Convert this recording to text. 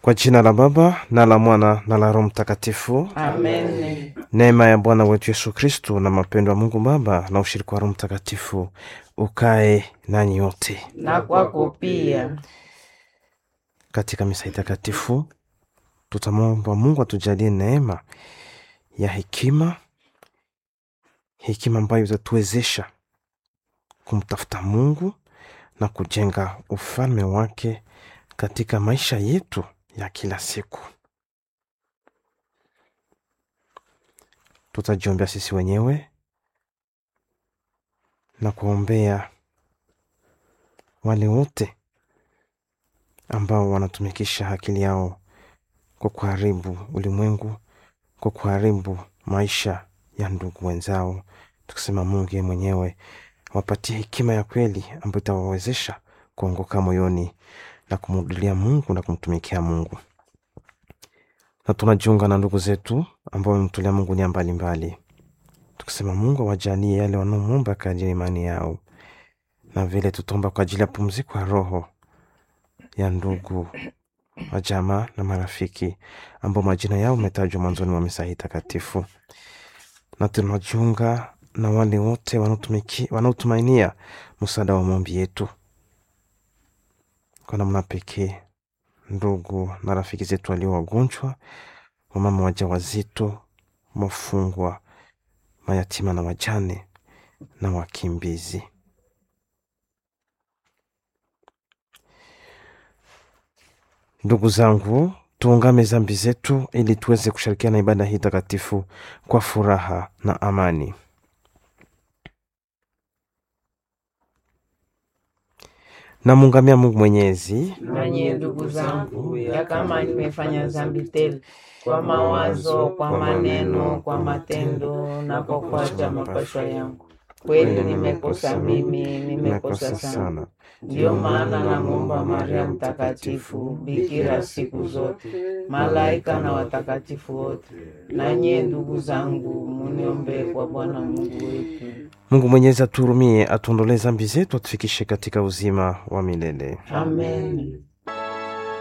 Kwa jina la Baba na la Mwana na la Roho Mtakatifu. Amen. Neema ya Bwana wetu Yesu Kristu na mapendo ya Mungu Baba na ushirika wa Roho Mtakatifu ukae nanyi wote. Na kwako pia. Katika misa hii takatifu tutamwomba Mungu atujalie neema ya hekima, hekima ambayo itatuwezesha kumtafuta Mungu na kujenga ufalme wake katika maisha yetu ya kila siku. Tutajiombea sisi wenyewe na kuombea wale wote ambao wanatumikisha akili yao kwa kuharibu ulimwengu, kwa kuharibu maisha ya ndugu wenzao, tukisema Mungu yeye mwenyewe wapatie hekima ya kweli ambayo itawawezesha kuongoka moyoni na kumrudilia Mungu na kumtumikia Mungu. Na tunajiunga na ndugu zetu ambao wamemtolea Mungu nia mbalimbali, tukisema Mungu awajalie yale wanaomwomba kadiri imani yao, na vile tutaomba kwa ajili ya pumziko ya roho ya ndugu wa jamaa na marafiki ambao majina yao umetajwa mwanzoni mwa misa hii takatifu, na tunajiunga na wale wote wanaotumiki- wanaotumainia msaada wa maombi yetu kwa namna pekee, ndugu na rafiki zetu walio wagonjwa, wamama wajawazito, wafungwa, mayatima na wajane na wakimbizi. Ndugu zangu, tuungame zambi zetu ili tuweze kushirikiana ibada hii takatifu kwa furaha na amani. Namuungamia Mungu Mwenyezi Nanye ndugu zangu, ya kama nimefanya dhambi tele kwa mawazo, kwa maneno, kwa matendo na kwa kuacha mapashwa yangu, kweli nimekosa mimi, nimekosa sana. Ndiyo maana namwomba Maria Mtakatifu, bikira siku zote, malaika na watakatifu wote, nanye ndugu zangu, muniombee kwa Bwana Mungu wetu. Mungu Mwenyezi atuhurumie, atuondolee zambi zetu, atufikishe katika uzima wa milele. Amen.